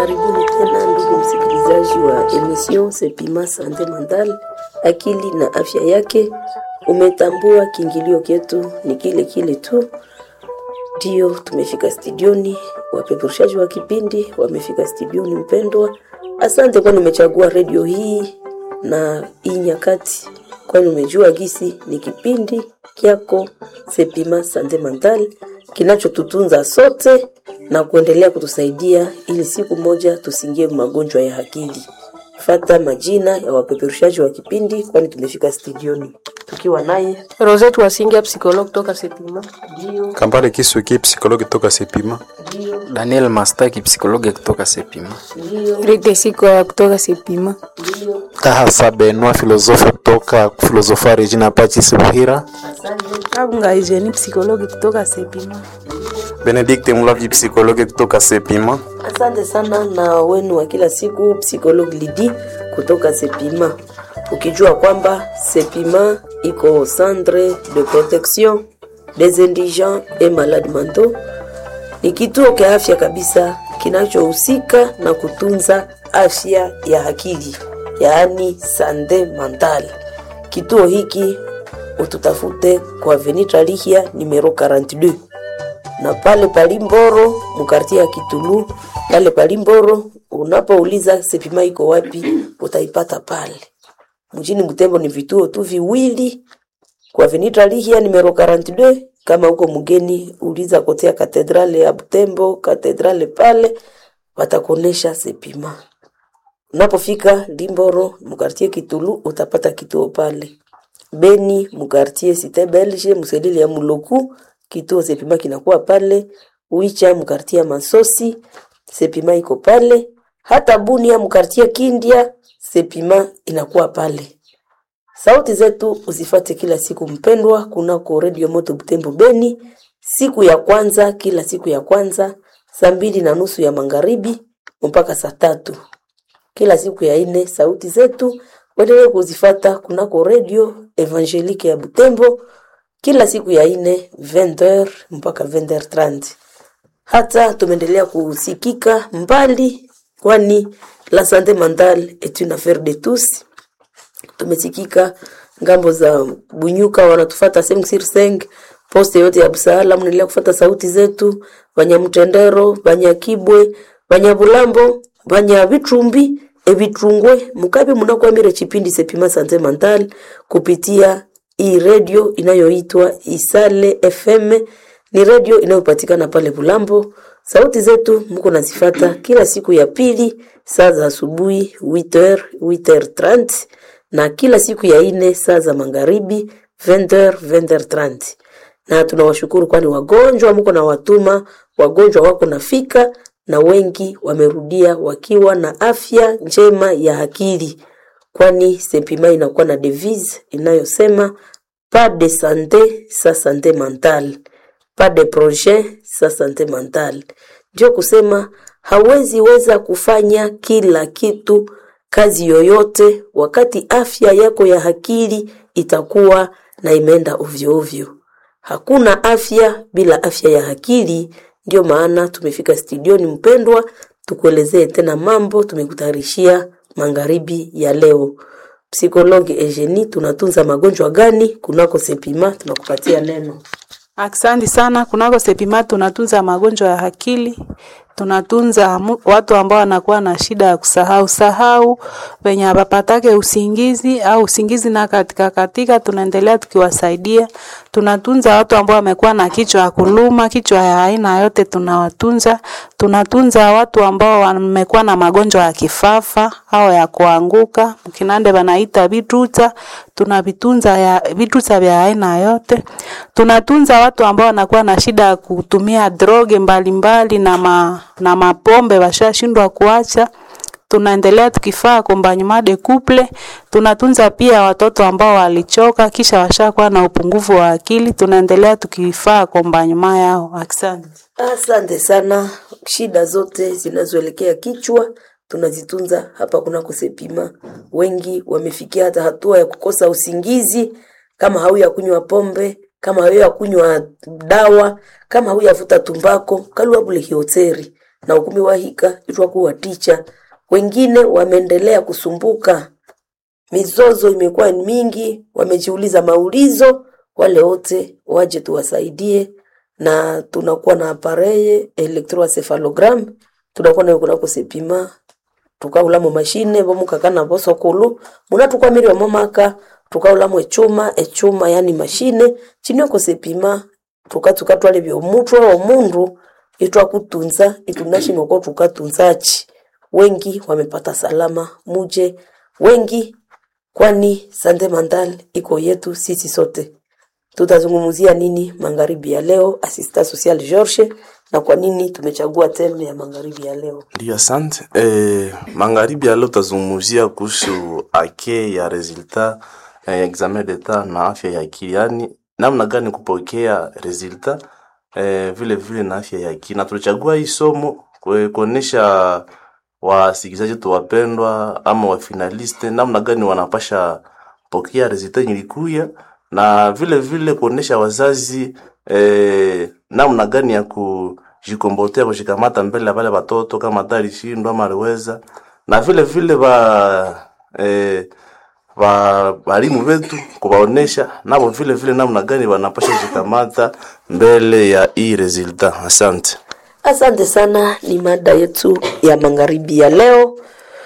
Karibuni tena ndugu msikilizaji wa emission Sepima Sante Mental, akili na afya yake. Umetambua kiingilio chetu ni kile kile tu, ndio tumefika studioni. Wapeperushaji wa kipindi wamefika studioni. Mpendwa, asante kwani umechagua redio hii na hii nyakati, kwani umejua gisi ni kipindi kyako Sepima Sante Mental kinachotutunza sote na kuendelea kutusaidia ili siku moja tusingie magonjwa ya akili. Fata majina ya wapeperushaji wa kipindi, kwani tumefika studioni tukiwa naye Rosette Wasingia psychologue toka Sepima. ndio Kambale Kisuki psikologi toka Sepima. ndio Daniel Mastaki psikologi kutoka Sepima. ndio Rite Siko kutoka Sepima. ndio. Kahasa Benwa filosofu kutoka filosofia Regina Pacis Buhira. Asante Kabunga Eugenie psychologue kutoka Sepima. Benedict Mulavi psikologi kutoka Sepima. asante sana na wenu wa kila siku psychologue Lidi kutoka Sepima, ukijua kwamba Sepima iko centre de protection des indigents et malades mentaux ni kituo cha afya kabisa kinachohusika na kutunza afya ya akili, yaani sante mental. Kituo hiki ututafute kwa Avenue Lihia numero 42 na pale Palimboro mkartia ya Kitulu, pale Palimboro unapouliza Sepima iko wapi, utaipata pale. Mjini Butembo ni vituo tu viwili kwa Avenue Lihia numero 42. Kama uko mgeni, uliza kotea katedrale ya Butembo, katedrale pale watakuonesha Sepima. Unapofika Limboro mkartie Kitulu utapata kituo pale. Beni mkartie Cité Belge mselili ya Muloku kituo Sepima kinakuwa pale. Uicha mkartie Masosi Sepima iko pale. Hata Bunia mkartie Kindia Sepima inakuwa pale. Sauti zetu uzifate kila siku mpendwa, kunako Radio Moto Butembo Beni, siku ya kwanza, kila siku ya kwanza saa mbili na nusu ya magharibi mpaka saa tatu kila siku ya ine. Sauti zetu uendelee kuzifata kunako Radio Evangelique ya Butembo kila siku ya ine 20h mpaka 20h30. Hata tumeendelea kusikika mbali, kwani la sante mentale est une affaire de tous tumesikika ngambo za Bunyuka, wanatufata sehemu sir seng poste yote ya Busala, mnaendelea kufata sauti zetu, Banyamutendero, Banyakibwe, Banyabulambo, Banyabitrumbi, Ebitrungwe, Mukabi, mnakwamire chipindi Sepima Sante Mental kupitia hii radio inayoitwa Isale FM. Ni radio inayopatikana pale Bulambo. Sauti zetu mko nazifata kila siku ya pili saa za asubuhi 8h 8h30 na kila siku ya ine saa za magharibi 20h 20h30. Na tunawashukuru kwani wagonjwa mko na watuma, wagonjwa wako nafika na wengi wamerudia wakiwa na afya njema ya akili, kwani Sepima inakuwa na devise inayosema pas de sante sa sante mentale, pas de projet sa sante mentale. Ndio kusema hawezi weza kufanya kila kitu kazi yoyote wakati afya yako ya akili itakuwa na imeenda ovyo ovyo. Hakuna afya bila afya ya akili. Ndio maana tumefika studioni, mpendwa, tukuelezee tena mambo tumekutayarishia magharibi ya leo. Psikologi Eugenie, tunatunza magonjwa gani kunako Sepima? Tunakupatia neno. Asante sana. Kunako Sepima tunatunza magonjwa ya akili, tunatunza mu- watu ambao wanakuwa na shida ya kusahau sahau, wenye hawapatake usingizi au usingizi na katika katika, tunaendelea tukiwasaidia. Tunatunza watu ambao wamekuwa na kichwa ya kuluma, kichwa ya aina yote tunawatunza. Tunatunza watu ambao wamekuwa na magonjwa ya kifafa au ya kuanguka, mkinande wanaita vituta, tunavitunza ya vituta vya aina yote. Tunatunza watu ambao wanakuwa na shida ya kutumia droge mbalimbali na ma, na mapombe washashindwa kuacha tunaendelea tukifaa accompagnement de couple. Tunatunza pia watoto ambao walichoka kisha washakuwa na upungufu wa akili, tunaendelea tukifaa accompagnement yao. Asante. Asante sana. Shida zote zinazoelekea kichwa tunazitunza hapa kunako Sepima. Wengi wamefikia hata hatua ya kukosa usingizi, kama hauya kunywa pombe, kama hauya kunywa dawa, kama hauyavuta tumbako, kalua bule hioteri na ukumi wahika itwakuwa ticha wengine wameendelea kusumbuka mizozo imekuwa ni mingi wamejiuliza maulizo wale wote waje tuwasaidie na tunakuwa na apareye electroencephalogram tunakuwa nayo kunako sepima tukaulamo mashine bomukakana bosokulu munatukwamiri momaka tukaulamo echuma echuma yani mashine chinioko sepima tukatukatwale byomutwe omundu itwakutunza itunashimoko tukatunzachi wengi wamepata salama muje wengi kwani sante mandal iko yetu sisi sote tutazungumzia nini magharibi ya leo asista social George na kwa nini tumechagua terme ya magharibi ya leo Ndio, asante. Eh, magharibi ya leo tutazungumzia kuhusu ake ya resultat eh, examen d'etat na afya ya akili, yaani namna gani kupokea resultat eh, vile vile na afya ya akili, na tulichagua hii somo kue- kuonesha wasikilizaji wetu wapendwa ama wafinaliste namna gani wanapasha pokea resultat yenye ilikuya na vile vile kuonesha wazazi eh, namna gani ya kujikombotea kushikamata mbele ya wale watoto kama hata alishindwa ama aliweza, na vile vile ba eh, ba walimu wetu kuwaonesha nabo vile vile namna gani wanapasha kushikamata mbele ya hii resultat. Asante. Asante sana, ni mada yetu ya magharibi ya leo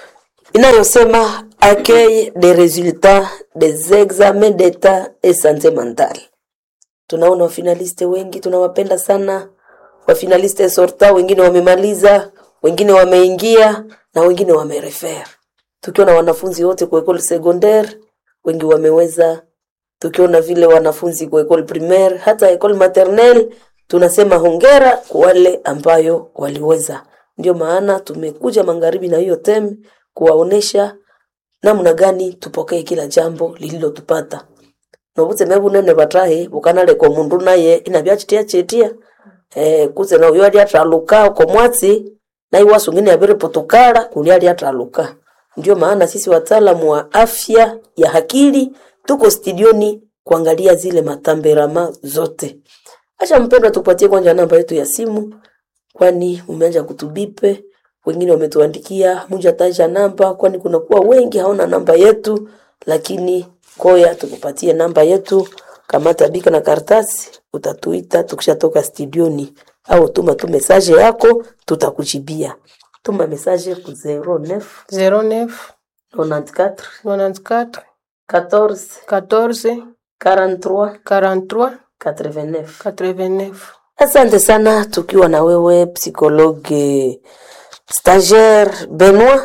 inayosema accueil des résultats des examens d'état et santé mentale. Tunaona wafinaliste wengi, tunawapenda sana wafinaliste sorta, wengine wamemaliza, wengine wameingia na wengine wamerefer. Tukiona wanafunzi wote kwa école secondaire, wengi wameweza tukiona vile wanafunzi kwa école primaire hata école maternelle tunasema hongera kwa wale ambayo waliweza. Ndio maana tumekuja magharibi na hiyo tem kuwaonesha namna gani tupokee kila jambo lililotupata nobutseme bunene batahe bukanaleka mundu naye inabyachitia chetia eh, kuze na uyo ali ataluka ko mwatsi na iwasu ngine abere potokala kuli ali ataluka ndio maana sisi wataalamu wa afya ya akili tuko studioni kuangalia zile matamberama zote acha mpendwa tupatie kwanza namba yetu ya simu kwani umeanza kutubipe wengine wametuandikia muja taja namba kwani kunakuwa wengi haona namba yetu lakini koya tukupatie namba yetu kamata bika na karatasi utatuita tukishatoka studioni au tuma tu mesaje yako tutakujibia tuma mesaje ku 09 09 94 94 14 14 43 43 89 89. Asante sana tukiwa na wewe psychologue stagiaire Benoit.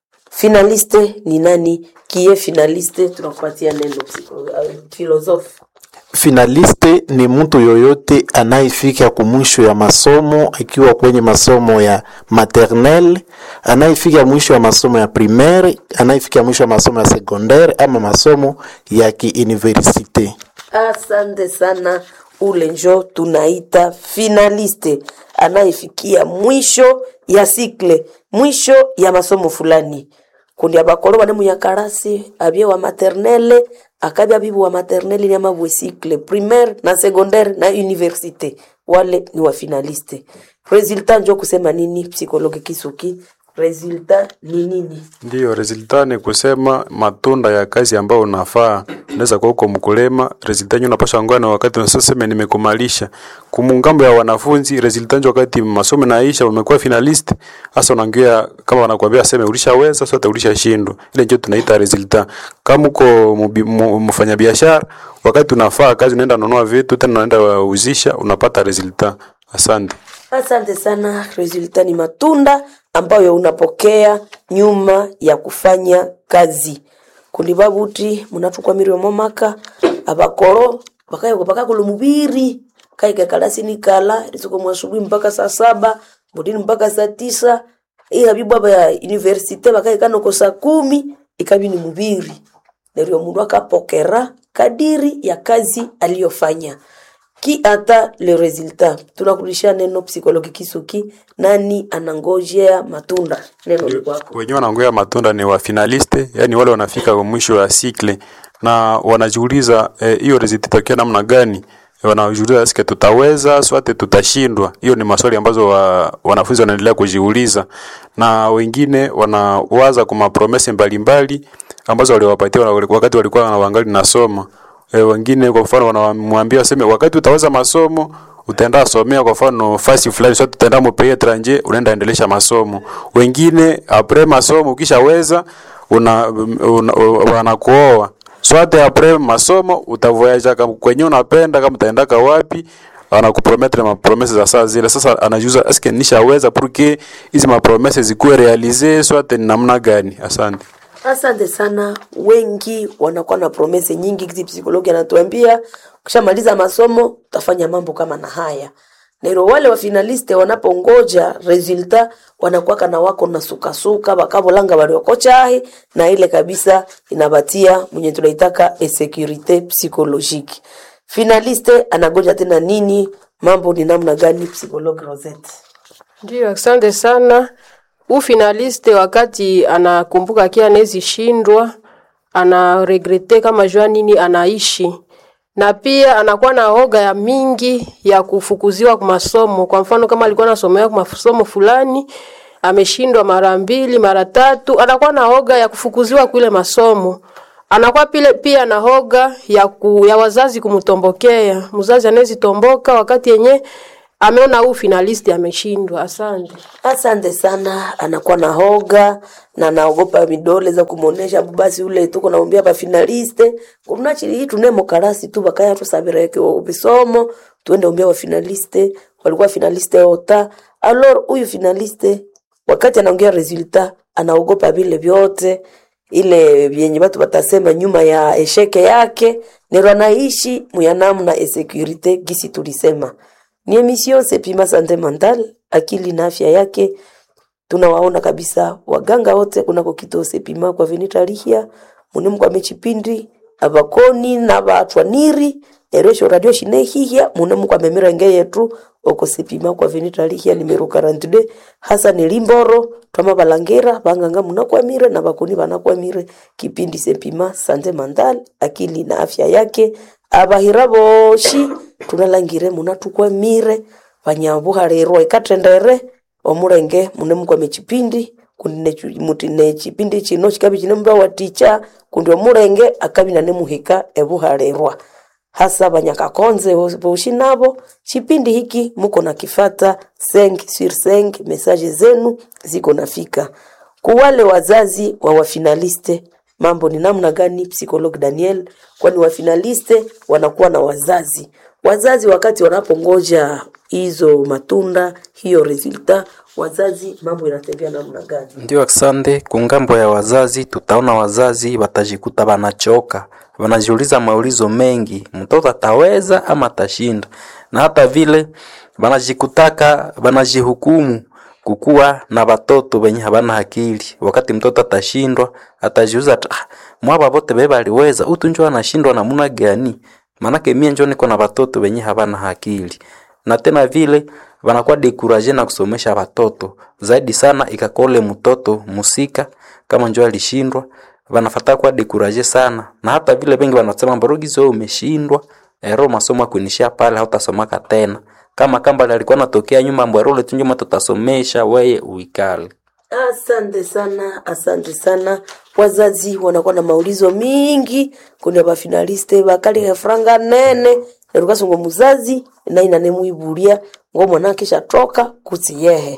Finaliste ni nani? Kie finaliste? Tunakupatia neno psycho- uh, philosophe. Finaliste ni mtu yoyote anayefika kumwisho ya masomo akiwa kwenye masomo ya maternelle, anayefika mwisho ya masomo ya primaire, anayefika mwisho ya masomo ya secondaire ama masomo ya kiuniversite. Asante sana, ule njo tunaita finaliste, anayefikia mwisho ya sikle, mwisho ya masomo fulani. kundi abakolo bane muyakarasi abye wa maternelle akabya bibu wa maternelle ni amabwe cycle primaire na secondaire na universite wale ni wa finaliste resultat njo kusema nini psikologi kisuki resultat ni nini Ndiyo, resulta ni kusema matunda ya kazi ambayo unafaa. Unaweza kuwa uko mkulima, resulta nyo unapasha ngoja na wakati unasema nimekumalisha. Kumungambo ya wanafunzi, resulta nyo wakati masomo naisha umekuwa finalist, hasa unaongea kama wanakuambia sema ulishaweza, sasa ulisha shindwa. Ile ndio tunaita resulta. Kama uko mubi- mu- mfanyabiashara, wakati unafaa kazi unaenda nunua vitu tena unaenda uzisha, unapata resulta. Asante. Asante sana. Resulta ni matunda ambayo unapokea nyuma ya kufanya kazi. kundi babuti munatukwamirio momaka abakoro bakayoko bakakolo mubiri kaike kalasi ni kala lisuko mwasubuhi mpaka saa saba budini mpaka saa tisa iya habibu aba ya universite bakaekanoko saa kumi ikabi ni mubiri neryo mundu akapokera kadiri ya kazi aliyofanya ki ata le resultat tunakurudishia neno psikologi kisuki nani anangojea matunda neno ni kwako wenyewe wanaongea matunda ni wa finaliste, yani wale wanafika kwa mwisho wa sikle na wanajiuliza eh, hiyo result itakia namna gani? wanajiuliza eske tutaweza swate tutashindwa. Hiyo ni maswali ambazo wa, wanafunzi wanaendelea kujiuliza, na wengine wanawaza kwa mapromese mbalimbali ambazo waliwapatia wana- wakati walikuwa wanawangali nasoma. E, wengine kwa mfano wanamwambia waseme wakati utaweza masomo utaenda somea kwa mfano fasi fulani, sio tutaenda mu pays étranger, unaenda endelesha masomo. Wengine apres masomo ukishaweza una, una, una wanakuoa swate apres masomo utavoyaja kama kwenye unapenda kama utaendaka wapi anakuprometre mapromese za saa zile. Sasa anajuza eske nishaweza porque hizi mapromese zikuwe realize swate ni namna gani? Asante. Asante sana. Wengi wanakuwa na promese nyingi, kizi psikologi anatuambia ukishamaliza masomo utafanya mambo kama na haya nero. Wale wa finaliste wanapongoja resulta wanakuwa na wako na sukasuka bakabolanga baliokochahi na ile kabisa inabatia mwenye tunaitaka insecurite psychologique. Finaliste anagoja tena nini? Mambo ni namna gani? Psychologue Rosette. Ndio, asante sana. Huu finaliste wakati anakumbuka kia anawezi shindwa, ana regrete kama jua nini anaishi, na pia anakuwa na hoga ya mingi ya kufukuziwa kwa masomo. Kwa mfano kama alikuwa anasomea kwa masomo fulani ameshindwa mara mbili mara tatu, anakuwa na hoga ya kufukuziwa kule masomo anakuwa pile pia na hoga ya, ku, ya wazazi kumtombokea. Mzazi anawezi tomboka wakati yenye ameona huu finalisti ameshindwa. Asante. Asante sana. Anakuwa na hoga na anaogopa midole za kumuonesha basi ule tuko naombea ba finaliste kuna chili hii tunemo karasi tu bakaya tu sabira yake bisomo tuende ombea wa finaliste walikuwa finaliste ota alors huyu finaliste wakati anaongea resultat anaogopa vile vyote ile vyenye watu watasema nyuma ya esheke yake nero anaishi muyanamu na insecurite gisi tulisema ni emission Sepima Sante Mental, akili na afya yake. Tunawaona kabisa waganga wote kunako kituo Sepima kwa Venita Lihia munemu kwa mechipindi abakoni na batwaniri eresho radio shine hihia munemu kwa memira nge yetu oko Sepima kwa Venita Lihia nimero 42 hasa ni limboro twama balangera banganga munakwamire na bakoni banakwamire kipindi Sepima Sante Mental, akili na afya yake abahira boshi tunalangire munatukwamire vanyavuhalirwa ikatendere omulenge mune mukwame chipindi kundi ne- muti ne chipindi chino chikabi chine mba wa ticha kundi omulenge akabi nane muhika evuhalirwa hasa vanyakakonze voshi navo chipindi hiki muko na kifata 5 sur 5 message zenu ziko nafika kuwale wazazi wa wafinaliste mambo ni namna gani psikolog daniel kwani wafinaliste wanakuwa na wazazi wazazi wakati wanapongoja hizo matunda hiyo resulta wazazi mambo inatembea namna gani Ndio, asante. Kungambo ya wazazi, tutaona wazazi watajikuta wanachoka, wanajiuliza maulizo mengi, mtoto ataweza ama atashinda, na hata vile wanajikutaka wanajihukumu kukuwa na watoto wenye habana akili. Wakati mtoto atashindwa, atajiuza ah, mwaba bote bebe aliweza, utu njo anashindwa namuna gani? Manake mie njo niko na watoto wenye habana akili na tena vile wanakuwa dekuraje na kusomesha watoto zaidi sana, ikakole mtoto musika kama njo alishindwa, wanafata kuwa dekuraje sana, na hata vile wengi wanasema mborogizo umeshindwa ero masomo akuinishia pale, hautasomaka tena kama kamba alikuwa natokea nyuma mbwarole tu nyuma, tutasomesha weye uikale. asante sana asante sana wazazi wanakuwa na maulizo mingi kundi bafinaliste bakali franga nene nerukasungo muzazi nainanemuibulia ngo mwana kisha toka kutsiyehe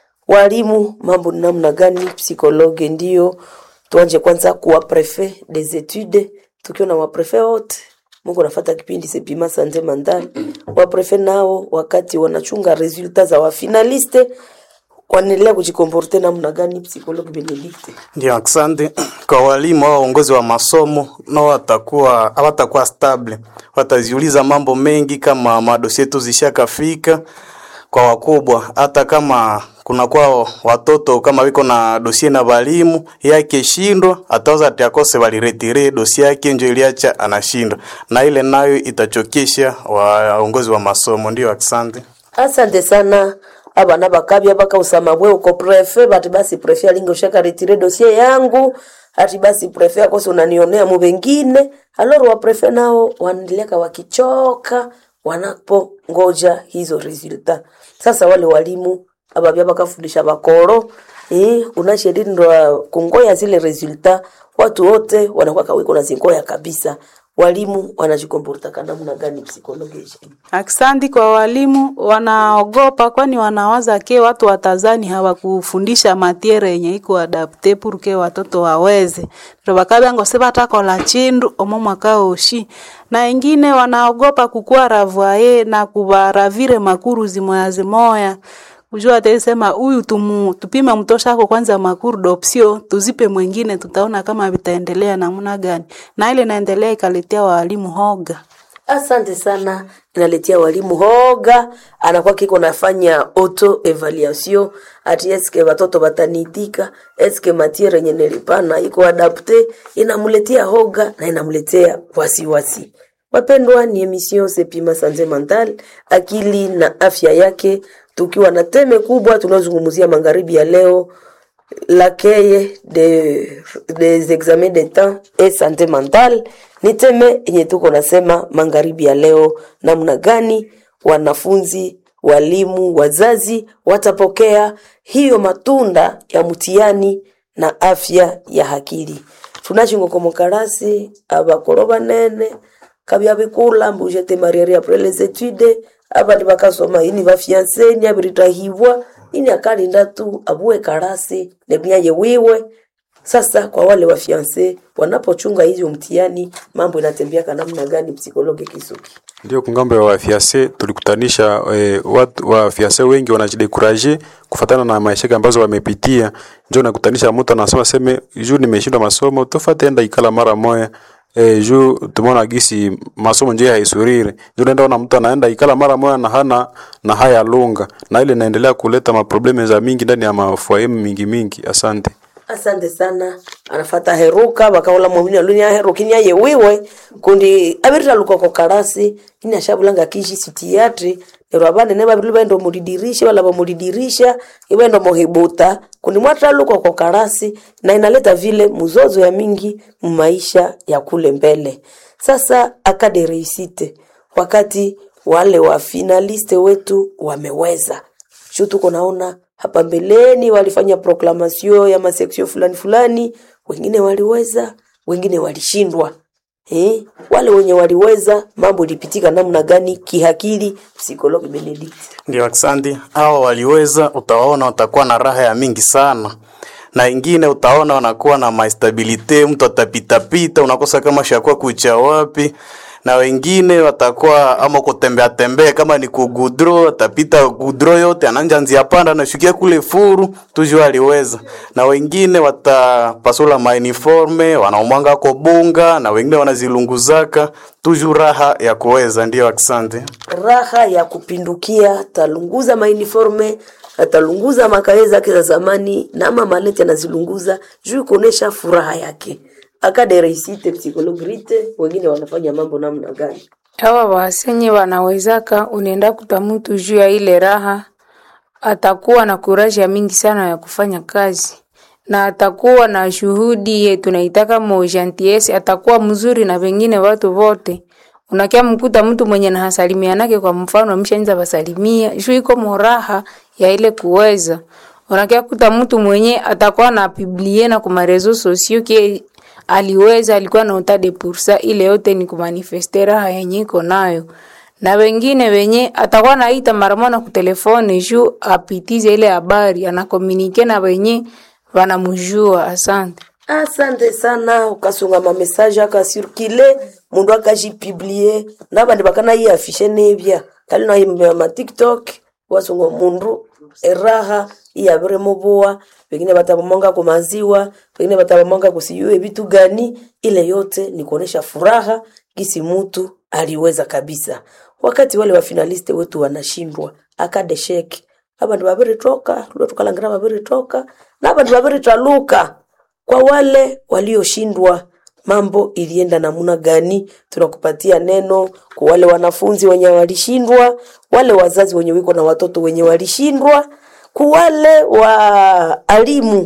walimu mambo ni namna gani psikologe ndio tuanje kwanza kuwa prefet des etudes tukiwa na waprefe wote mungu nafata kipindi sepima sante mandal waprefe nao wakati wanachunga resulta za wafinaliste wanaendelea kujikomporte namna gani psikologi benedikte Ndio, asante kwa walimu au waongozi wa masomo, nao watakuwa hawatakuwa stable, wataziuliza mambo mengi, kama madosi yetu zishakafika kwa wakubwa, hata kama kunakuwa watoto kama wiko na dosie na walimu yake shindwa, ataweza tiakose waliretire dosie yake njo iliacha anashindwa, na ile nayo itachokesha waongozi wa masomo. Ndio, asante. asante sana abana bakabya bakausama bwe uko prefe bati basi prefe alinga ushaka retire dosie yangu ati basi prefe akose unanionea mu bengine aloro wa prefe nao wanaendeleka wakichoka wanapongoja hizo resulta. Sasa wale walimu ababya bakafundisha bakoro eh, unashirindwa kungoya zile resulta, watu wote wanakuwa kawiko na zingoya kabisa. Walimu wanajikomporta namna gani psikolojia? Aksanti kwa walimu, wanaogopa kwani wanawaza ke watu watazani hawakufundisha matiere yenye iko adapte pour ke watoto waweze ndo bakabyango se batakola chindu omo mwaka oshi na ingine wanaogopa kukua ravoye na kubaravire makuru zimoya zimoya kujua atasema huyu tumu tupime mtosha ako kwanza makuru dopsio tuzipe mwingine tutaona kama vitaendelea namna gani na ile naendelea ikaletea walimu hoga Asante sana, inaletea walimu hoga, anakuwa kiko nafanya auto evaluation ati eske watoto batanitika, eske matiere yenye nilipana iko adapte, inamuletea hoga na inamuletea wasiwasi. Wapendwa, ni emission Sepima Sanze Mental, akili na afya yake, tukiwa na teme kubwa tunazungumzia magharibi ya leo l'accueil de, des examens d'etat et santé mentale ni teme yenye tuko nasema magharibi ya leo, namna gani wanafunzi, walimu, wazazi watapokea hiyo matunda ya mtihani na afya ya akili. tunachingokomokarasi abakolo banene kabya bikula mbujete mariere après les études abandi bakasoma ini bafianse ni abiritahibwa ini akalinda tu abue karasi nebunyaye wiwe sasa kwa wale wafianse wanapochunga hizo mtihani mambo inatembeaka namna gani psikologi kisuki Ndio kungambo ya wafiase tulikutanisha e, watu wafiase wengi wanajidekuraje kufatana na maisha ambazo wamepitia. Ndio nakutanisha mtu anasema seme juu nimeshindwa masomo tofauti enda ikala mara moya e, juu tumeona gisi masomo nje haisurire. Ndio naenda ona mtu anaenda ikala mara moya na hana na haya lunga na ile inaendelea kuleta maprobleme za mingi ndani ya mafuaemu mingi mingi. Asante. asante sana anafata heruka bakaola mwamini aluni aherukini aye wiwe kundi abirira lukoko karasi ini ashabulanga kishi sitiatri nero abane ne babiru bendo mulidirisha wala bamulidirisha ibendo mohibuta kundi mwatra lukoko karasi na inaleta vile muzozo ya mingi mumaisha ya kule mbele sasa akade reisite wakati wale wa finaliste wetu wameweza shu tuko naona hapa mbeleni walifanya proklamation ya maseksio fulani fulani, wengine waliweza, wengine walishindwa. Eh, wale wenye waliweza mambo ilipitika namna gani kihakili? Psikologi Benedict. Ndio, asante. Hao waliweza, utawaona watakuwa na raha ya mingi sana, na ingine utaona wanakuwa na maestabilite, mtu atapitapita, unakosa kama shakuwa kucha wapi na wengine watakuwa ama kutembea tembea, kama ni kugudro, atapita gudro yote, ananja nzia panda, anashukia kule furu tujua aliweza. Na wengine watapasula mauniforme, wanaumwanga ko bunga, na wengine wanazilunguzaka tuju raha ya kuweza. Ndio, asante. Raha ya kupindukia, talunguza mauniforme atalunguza makae zake za zamani na ama malete anazilunguza juu kuonesha furaha yake akadereisite psikologrite wengine wanafanya mambo namna gani hawa wasenye wanawezaka, unaenda kuta mtu juu ya ile raha, atakuwa na kuraji ya mingi sana ya kufanya kazi na atakuwa na shuhudi ye tunaitaka mojantiesi, atakuwa mzuri na wengine watu wote. Unakia mkuta mtu mwenye na hasalimianake, kwa mfano amshaanza basalimia juu iko moraha ya ile kuweza. Unakia kuta mtu mwenye atakuwa na biblie na kuma reseaux sociaux ke aliweza alikuwa na utade pursa ile yote ni kumanifeste raha yenye iko nayo na wengine wenye atakuwa naita mara moja ku telefone juu apitize ile habari anakomunike na wenye wanamjua. Asante. asante sana ukasunga mamesaje akasirkile mundu akajipiblie nabandi bakana iye afishe nebya kali na ma tiktok wasunga mundu eraha iyabire mubuwa wengine batabamonga ku maziwa wengine batabamonga kusiyue vitu gani ile yote ni kuonesha furaha gisi mutu aliweza kabisa wakati wale wafinaliste wetu wanashindwa akadesheki abandu babiri toka lulo tukalangira babiri toka na abandu babiri taluka kwa wale walioshindwa mambo ilienda namuna gani tunakupatia neno kwa wale wanafunzi wenye walishindwa wale wazazi wenye wiko na watoto wenye walishindwa kwa wale wa alimu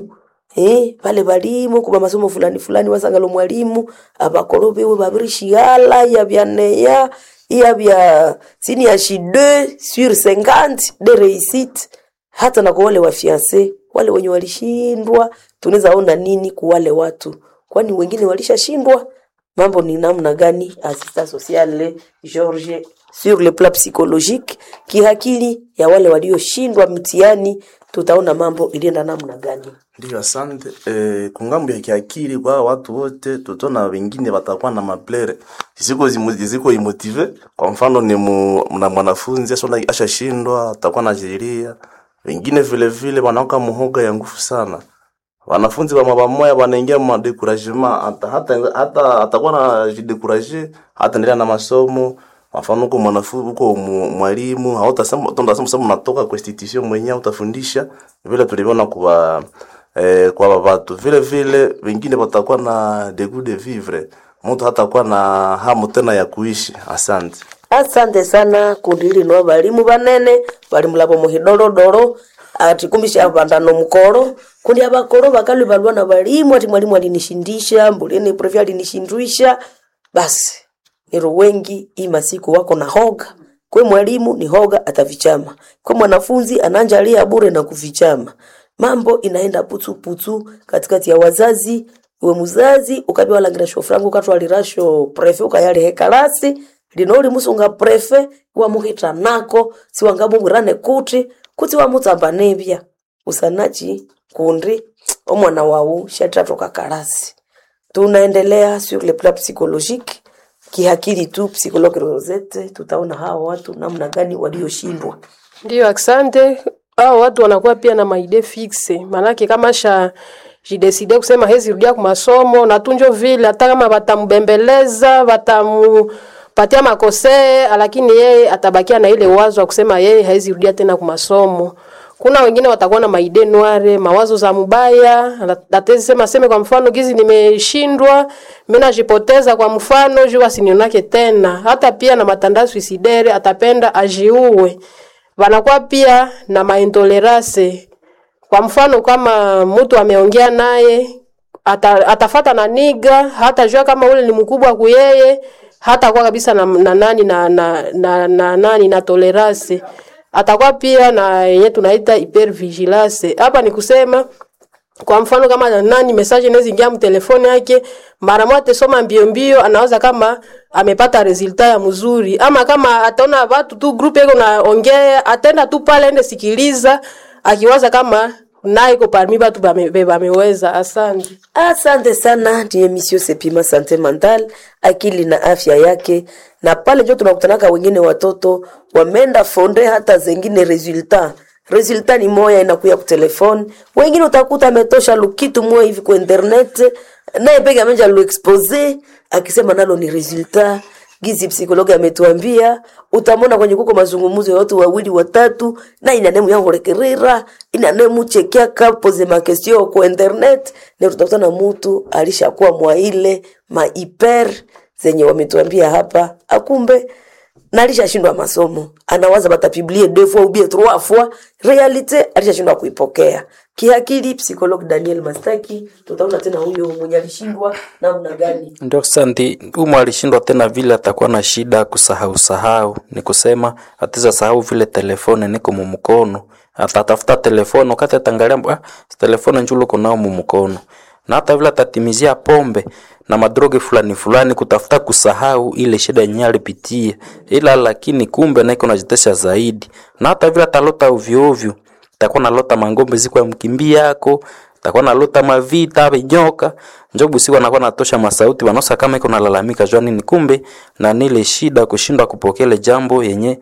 eh pale balimu kuba masomo fulani fulani wasangalo mwalimu abakolo bewe babirishigala ya byaneya iya bya sini ya shi 2 sur 50 de réussite hata na kwa wale wafianse wale wenye walishindwa tunaweza ona nini kwa wale watu kwani wengine walishashindwa mambo ni namna gani assistant social George sur le plan psychologique kihakili ya wale walioshindwa mtihani tutaona mambo ilienda namna gani Ndio, asante. Eh, kungambo ya kiakili kwa watu wote, tutona wengine watakuwa na maplere ziko zimu- ziko imotive. Kwa mfano ni mu, na mwanafunzi asona ashashindwa atakuwa na jeria, wengine vile vile wanaoka muhoga ya nguvu sana. Wanafunzi wa mabamoya wanaingia ma découragement hata hata hata atakuwa na jidekuraje hata endelea na masomo mfano huko mwanafunzi huko mu- mwalimu hautasema tunasema sema unatoka kwa institution mwenyewe utafundisha vile tulivyona kwa eh, kwa watu vile vile wengine watakuwa na de goût de vivre mtu hatakuwa na hamu tena ya kuishi asante asante sana kundi hili no balimu banene balimu labo muhidorodoro ati kumbisha bandano mukoro kundi abakoro bakalwi balwa na balimu ati mwalimu alinishindisha mbuleni profi alinishindwisha basi niro wengi hii masiku wako na hoga kwe mwalimu ni hoga atavichama kwe mwanafunzi ananjalia bure na kuvichama mambo inaenda putu putu katikati ya wazazi we muzazi ukabi walangira frangu katwalirasho prefe ukayali kalasi lino uli musunga prefe wamuhita nako siwangabungwirane kuti kuti wamutsamba nebya usanachi kundi omwana wau shatatoka kalasi tunaendelea sur le plan psychologique kihakili tu psychologue Rosette tutaona hawa watu namna gani walioshindwa Ndio, asante. Hao watu wanakuwa pia na maide fixe, manake kama sha jideside kusema hezi rudia kwa masomo na tunjo vile, hata kama batambembeleza batamupatia makosee, lakini yeye atabakia na ile wazo wa kusema yeye hawezi rudia tena kwa masomo. Kuna wengine watakuwa na maide noire, mawazo za mubaya, atezi sema seme kwa mfano gizi nimeshindwa, mimi najipoteza kwa mfano juu asinionake tena. Hata pia na matanda suicidere atapenda ajiue wanakuwa pia na maintolerance. Kwa mfano kama mtu ameongea naye ata, atafata na niga, hata jua kama ule ni mkubwa kuyeye, hata kwa kabisa na, na nani na, na, na, na nani na tolerance. Atakuwa pia na yenye tunaita hypervigilance. Hapa ni kusema kwa mfano kama nani message inaweza ingia mtelefoni yake mara moja tesoma mbio mbio, anaweza kama amepata resulta ya mzuri, ama kama ataona watu tu group yako naongea, atenda tu pale ende sikiliza, akiwaza kama naye iko parmi watu bame- bameweza. Asante. Asante sana, ni emission Sepima Sante Mental, akili na afya yake, na pale njo tunakutanaka wengine watoto wameenda fonde hata zengine resultat resultat ni moya inakuya ku telefone, wengine utakuta ametosha lukitu moya hivi ku internet, naye peke amenja lu expose akisema nalo ni resultat gizi psikologi ametuambia utamona kwenye kuko mazungumuzo ya watu wawili watatu na inanemu yangorekerera inanemu chekiaka pose makestio ku internet na tutakutana mutu alishakuwa mwa ile maiper zenye wametuambia hapa akumbe na alishashindwa masomo anawaza batapiblie deux fois ou bien trois fois realite alishashindwa kuipokea kiakili psikologi daniel mastaki tutaona tena huyo mwenye alishindwa namna gani Ndio santi umo alishindwa tena vile, atakuwa na shida kusahau sahau, ni kusema atiza sahau vile telefone niko mumukono, atatafuta telefone wakati atangalia ah, telefone njulo kunao mumukono, na hata vile atatimizia pombe na madroge fulani fulani kutafuta kusahau ile shida yenyewe alipitia, ila lakini kumbe naiko najitesha zaidi, na hata vile atalota ovyo ovyo, takuwa nalota mangombe ziko ya mkimbia yako takuwa nalota mavita vinyoka njobu siku anakuwa natosha masauti wanosa kama iko nalalamika jua nini kumbe na nile shida kushindwa kupokea ile jambo yenye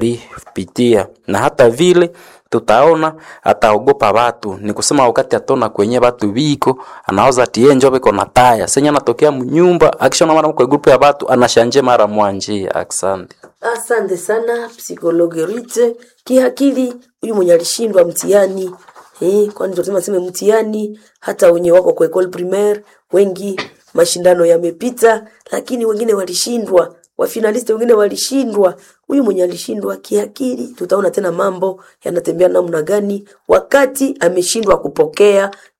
alipitia na hata vile tutaona ataogopa watu ni kusema wakati atona kwenye watu biko anaoza tie njo biko na taya senya anatokea mnyumba akishona mara kwa grupu ya watu anashanje mara mwanje asante Asante sana psikologe Rite kiakili, huyu mwenye alishindwa mtihani eh, kwani tunasema sema mtihani, hata wenye wako kwa école primaire wengi mashindano yamepita, lakini wengine walishindwa, wafinalisti wengine walishindwa. Huyu mwenye alishindwa kiakili, tutaona tena mambo yanatembea namna gani wakati ameshindwa kupokea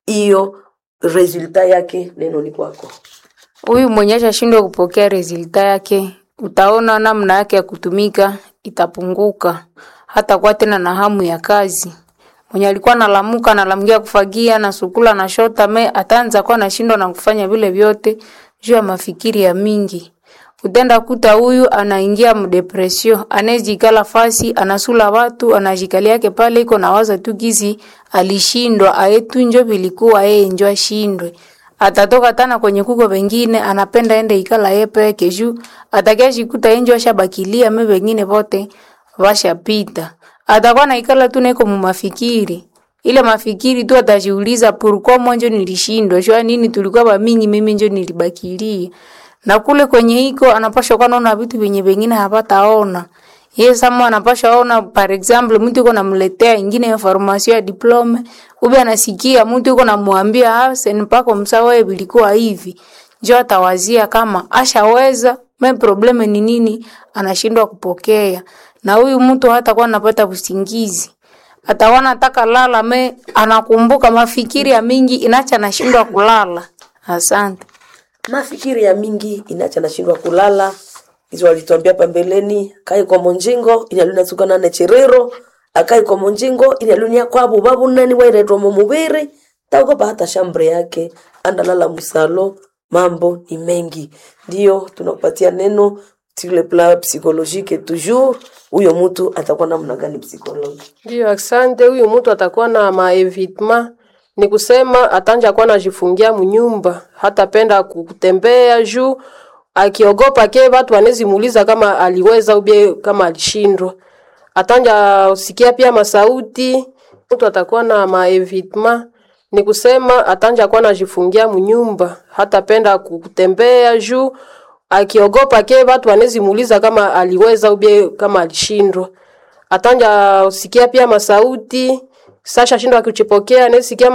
hiyo resulta yake neno ni kwako Huyu mwenye ashashindwa kupokea resulta yake, utaona namna yake ya kutumika itapunguka, hata kwa tena na hamu ya kazi. Mwenye alikuwa analamuka analamukia kufagia na sukula na shota me ataanza kuwa anashindwa na kufanya vile vyote juu ya mafikiri ya mingi. Utenda kuta huyu anaingia mdepresio, anezikala fasi, anasula watu, anajikali yake pale iko na waza tu gizi alishindwa, ayetu njo vilikuwa yeye njo ashindwe. Atatoka tana kwenye kuko wengine anapenda ende ikala yeye peke juu atakia shikuta enjo ashabakilia me wengine vote washapita. Atakuwa na ikala tu neko mumafikiri ile mafikiri tu atajiuliza pourquoi mwanjo nilishindwa shwa nini tulikuwa bamingi mimi njo nilibakilia na kule kwenye iko anapasha kuwa naona vitu vyenye vingine hapataona yeye sama anapasha ona par example mtu yuko namletea ingine information ya diplome ube anasikia mtu yuko namwambia ah sen pako msawa bilikuwa hivi njo atawazia kama ashaweza me probleme ni nini anashindwa kupokea na huyu mtu hata kuwa anapata usingizi atawana taka lala me anakumbuka mafikiri ya mingi inacha anashindwa kulala asante mafikiri ya mingi inacha nashindwa kulala hizo walituambia pambeleni kai kwa monjingo inaluna sukana na cherero akai kwa monjingo inalunia kwabo babu nani wairetwa mu mubiri tauko hata shambre yake andalala musalo mambo ni mengi ndio tunakupatia neno sur le plan psychologique toujours huyo mtu atakuwa namna gani psychologue Ndio, asante. Huyu mtu atakuwa na maevitement, ni kusema atanja kuwa najifungia munyumba, hatapenda kutembea juu akiogopa ke watu wanezi muuliza kama aliweza ubie kama alishindwa. Atanja sikia pia masauti, mtu atakuwa na maevitement, ni kusema atanja kuwa najifungia munyumba, hatapenda kutembea juu akiogopa ke watu wanezi muuliza kama aliweza ubie kama alishindwa atanja sikia pia masauti sasha shindwa kuchipokea nesikia